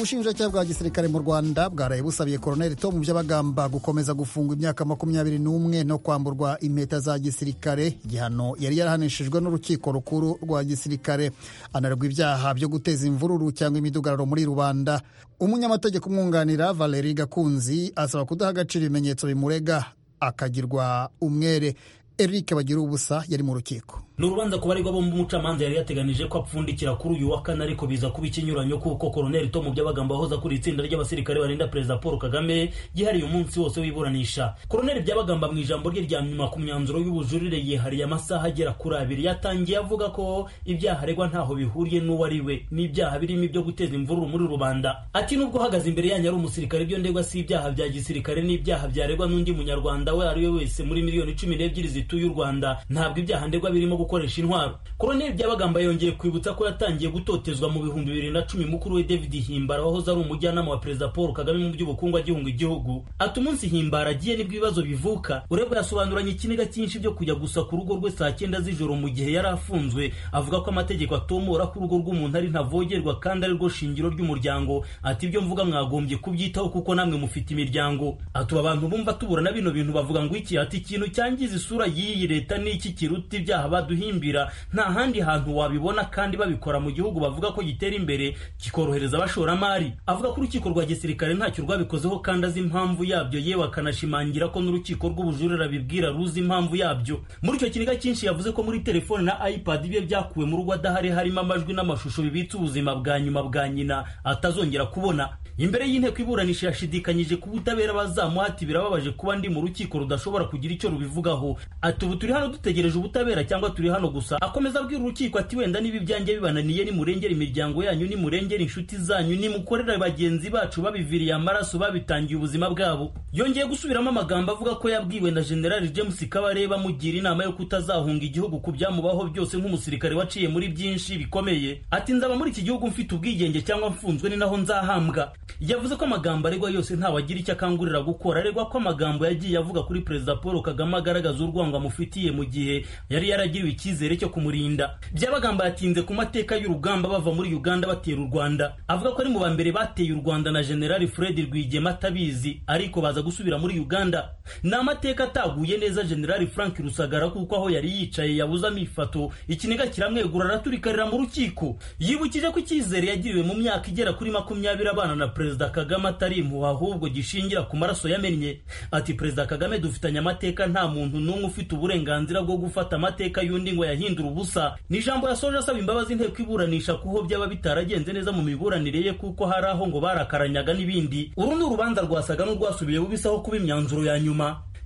ubushinjacyaha bwa gisirikare mu rwanda bwaraye busabiye koroneli tomu byabagamba gukomeza gufungwa imyaka makumyabiri n'umwe no kwamburwa impeta za gisirikare igihano yari yarahanishijwe n'urukiko rukuru rwa gisirikare anarwa ibyaha byo guteza imvururu cyangwa imidugararo muri rubanda umunyamategeko umwunganira valeri gakunzi asaba kudaha agaciro ibimenyetso bimurega akagirwa umwere eric bagira ubusa yari mu rukiko ni urubanza ku baregwa bombi umucamanza yari yateganije ko apfundikira kuri uyu wa kane ariko biza kuba ikinyuranyo kuko koroneli tom byabagamba wahoze akuriye itsinda ry'abasirikare barinda perezida paul kagame yihariye umunsi wose w'iburanisha koroneli byabagamba mu ijambo rye rya nyuma ku myanzuro y'ubujurire yihariye amasaha agera kuri abiri yatangiye avuga ko ibyaha aregwa ntaho bihuriye n'uwo ari we n'ibyaha birimo ibyo guteza imvururu muri rubanda ati nubwo uhagaze imbere yanyu ari umusirikare ibyo ndegwa si ibyaha bya gisirikare n'ibyaha byaregwa n'undi munyarwanda we ari we wese muri miliyoni cumi n'ebyiri zituye u rwanda ntabwo ibyaha ndegwa birimo gukoresha intwaro koroneli byabagamba yongeye kwibutsa ko yatangiye gutotezwa mu bihumbi bibiri na cumi mukuru we david himbara wahoze ari umujyanama wa perezida paul kagame mu by'ubukungu agihunga igihugu ati umunsi himbara agiye nibwo ibibazo bivuka urebwa yasobanuranye ikiniga cyinshi byo kujya gusa ku rugo rwe saa cyenda z'ijoro mu gihe yari afunzwe avuga ko amategeko atomora ko urugo rw'umuntu ari ntavogerwa kandi ari rwo shingiro ry'umuryango ati ibyo mvuga mwagombye kubyitaho kuko namwe mufite imiryango atuba abantu bumva tuburana bino bintu bavuga ngo iki ati ikintu cyangiza isura y'iyi leta ni iki kiruta ibyaha duhimbira nta handi hantu wabibona kandi babikora mu gihugu bavuga ko gitera imbere kikorohereza abashoramari avuga ko urukiko rwa gisirikare ntacyo rwabikozeho kandi azi impamvu yabyo yewe akanashimangira ko n'urukiko rw'ubujurira bibwira ruzi impamvu yabyo muri icyo kiniga cyinshi yavuze ko muri telefone na ipad bye byakuwe mu rugo adahari harimo amajwi n'amashusho bibitse ubuzima bwa nyuma bwa nyina atazongera kubona imbere y'inteko iburanisha yashidikanyije ku butabera bazamuhati birababaje kuba ndi mu rukiko rudashobora kugira icyo rubivugaho ati ubu turi hano dutegereje ubutabera cyangwa turi hano gusa akomeza abwira urukiko ati wenda niba ibyanjye bibananiye nimurengera imiryango yanyu nimurengera inshuti zanyu nimukorera bagenzi bacu babiviriye amaraso babitangiye ubuzima bwabo yongeye gusubiramo amagambo avuga ko yabwiwe na generali james kabareba amugira inama yo kutazahunga igihugu ku byamubaho byose nk'umusirikare waciye muri byinshi bikomeye ati nzaba muri iki gihugu mfite ubwigenge cyangwa mfunzwe ni naho nzahambwa yavuze ko amagambo aregwa yose ntawagira icyo akangurira gukora aregwa ko amagambo yagiye avuga kuri perezida paul kagame agaragaza urwango amufitiye mu gihe yari yaragiriwe icyizere cyo kumurinda byabagamba yatinze ku mateka y'urugamba bava muri uganda batera u rwanda avuga ko ari mu ba mbere bateye u rwanda na generali fred rwigema atabizi ariko baza gusubira muri uganda ni amateka ataguye neza generali frank rusagara kuko aho yari yicaye yabuzamo ifato ikiniga kiramwegura araturikarira mu rukiko yibukije ko icyizere yagiriwe mu myaka igera kuri makumyabiri abana na perezida kagame atari impuha ahubwo gishingira ku maraso yamennye ati perezida kagame dufitanye amateka nta muntu n'umwe ufite uburenganzira bwo gufata amateka y'undi ngo yahindure ubusa ni ijambo yasoje asaba imbabazi inteko iburanisha kuho byaba bitaragenze neza mu miburanire ye kuko hari aho ngo barakaranyaga n'ibindi uru ni urubanza rwasaga n'urwasubiye bubisaho kuba imyanzuro ya nyuma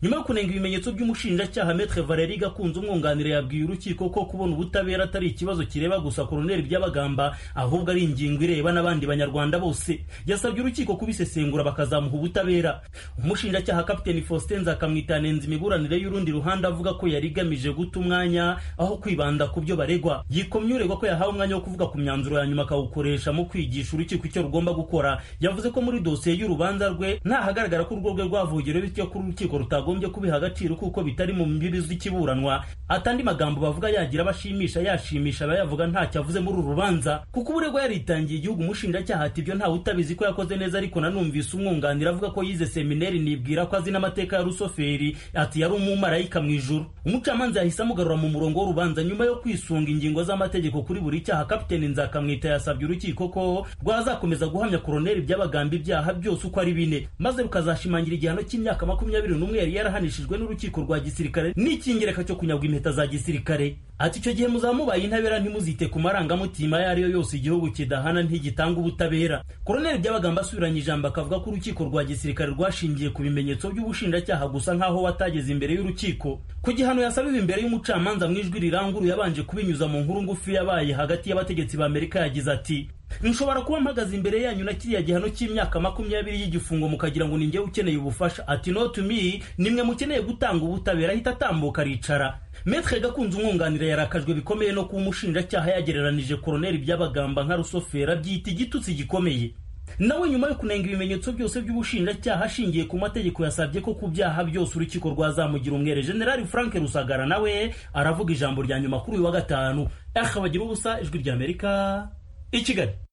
nyuma yo kunenga ibimenyetso by'umushinjacyaha metre valeri gakunze umwunganire yabwiye urukiko ko kubona ubutabera atari ikibazo kireba gusa koroneli byabagamba ahubwo ari ingingo ireba n'abandi banyarwanda bose yasabye urukiko kubisesengura bakazamuha ubutabera umushinjacyaha kapiteni faustin nzakamwitanenza imiburanire y'urundi ruhande avuga ko yari igamije guta umwanya aho kwibanda ku byo baregwa yikomye uregwa ko yahawe umwanya wo kuvuga ku myanzuro ya nyuma akawukoresha mu kwigisha urukiko icyo rugomba gukora yavuze ko muri dosiye y'urubanza rwe ntahagaragara ko urwo rwe rwavugiwe bityo ko urukiko rutagomba bakagombye kubiha agaciro kuko bitari mu mbibi z'ikiburanwa atandi magambo bavuga yagira abashimisha yashimisha abayavuga ntacyo avuze muri uru rubanza kuko uburegwa yaritangiye igihugu umushinjacyaha ati ibyo ntawe utabizi ko yakoze neza ariko nanumvise umwunganira avuga ko yize seminari nibwira ko azi n'amateka ya rusoferi ati yari umumarayika mu ijuru umucamanza yahise amugarura mu murongo w'urubanza nyuma yo kwisunga ingingo z'amategeko kuri buri cyaha kapiteni nzakamwita yasabye urukiko ko rwazakomeza guhamya koroneli by'abagamba ibyaha byose uko ari bine maze rukazashimangira igihano cy'imyaka makumyabiri n'umwe yari yarahanishijwe n'urukiko rwa gisirikare n'icyingereka cyo kunyagwa impeta za gisirikare ati icyo gihe muzamubaye intabera ntimuzite ku marangamutima ayo ariyo yose igihugu kidahana ntigitanga ubutabera koroneli byabagamba asubiranye ijambo akavuga ko urukiko rwa gisirikare rwashingiye ku bimenyetso by'ubushinjacyaha gusa nk'aho watageze imbere y'urukiko ku gihano yasabiwe imbere y'umucamanza mu ijwi riranguruye yabanje kubinyuza mu nkuru ngufi yabaye hagati y'abategetsi b'amerika yagize ati nshobora kuba mpagaze imbere yanyu na kiriya gihano cy'imyaka makumyabiri y'igifungo mukagira ngo ninjyewe ukeneye ubufasha ati no to me nimwe mukeneye gutanga ubutabera ahita atambuka aricara metre gakunze umwunganira yarakajwe bikomeye no kuba umushinjacyaha yagereranije koroneli by'abagamba nka rusofera byita igitutsi gikomeye nawe nyuma yo kunenga ibimenyetso byose by'ubushinjacyaha ashingiye ku mategeko yasabye ko ku byaha byose urukiko rwazamugira umwere generali frank rusagara nawe aravuga ijambo rya nyuma kuri uyu wa gatanu aha bagira ubusa ijwi ry'amerika i kigali